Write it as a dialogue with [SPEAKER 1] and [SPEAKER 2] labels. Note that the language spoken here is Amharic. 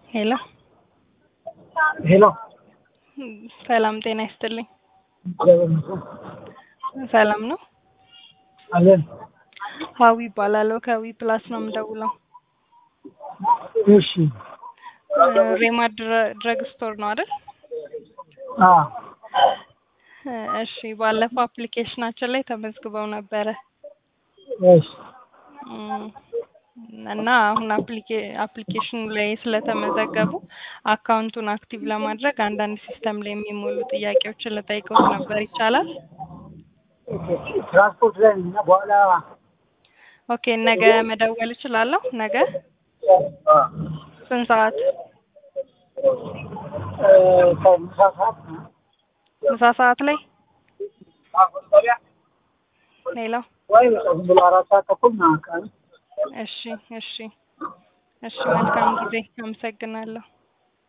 [SPEAKER 1] ሄሎ
[SPEAKER 2] ሄሎ
[SPEAKER 1] ሰላም ጤና ይስጥልኝ።
[SPEAKER 2] እግዚአብሔር ይመስገን
[SPEAKER 1] ሰላም ነው?
[SPEAKER 2] አለን።
[SPEAKER 1] ሀዊ ይባላለሁ ከዊ ፕላስ ነው የምደውለው።
[SPEAKER 2] እሺ
[SPEAKER 1] ሬማ ድረ- ድረግ ስቶር ነው አይደል?
[SPEAKER 2] አ
[SPEAKER 1] እሺ ባለፈው አፕሊኬሽናችን ላይ ተመዝግበው ነበረ
[SPEAKER 2] እሺ
[SPEAKER 1] እም፣ እና አሁን አፕሊኬ- አፕሊኬሽኑ ላይ ስለተመዘገቡ አካውንቱን አክቲቭ ለማድረግ አንዳንድ ሲስተም ላይ የሚሞሉ ጥያቄዎችን ልጠይቀውት ነበር። ይቻላል?
[SPEAKER 2] ትራንስፖርት ላይ ነኝ እና በኋላ
[SPEAKER 1] ኦኬ ነገ መደወል እችላለሁ? ነገ ስንት ሰዓት?
[SPEAKER 2] እ፣ ከምሳ ሰዓት
[SPEAKER 1] ምሳ ሰዓት ላይ? ሌላ
[SPEAKER 2] ወይ በቃ ዝም ብሎ አራት ሰዓት ተኩል ምናምን አካባቢ
[SPEAKER 1] እሺ እሺ እሺ መልካም ጊዜ። አመሰግናለሁ።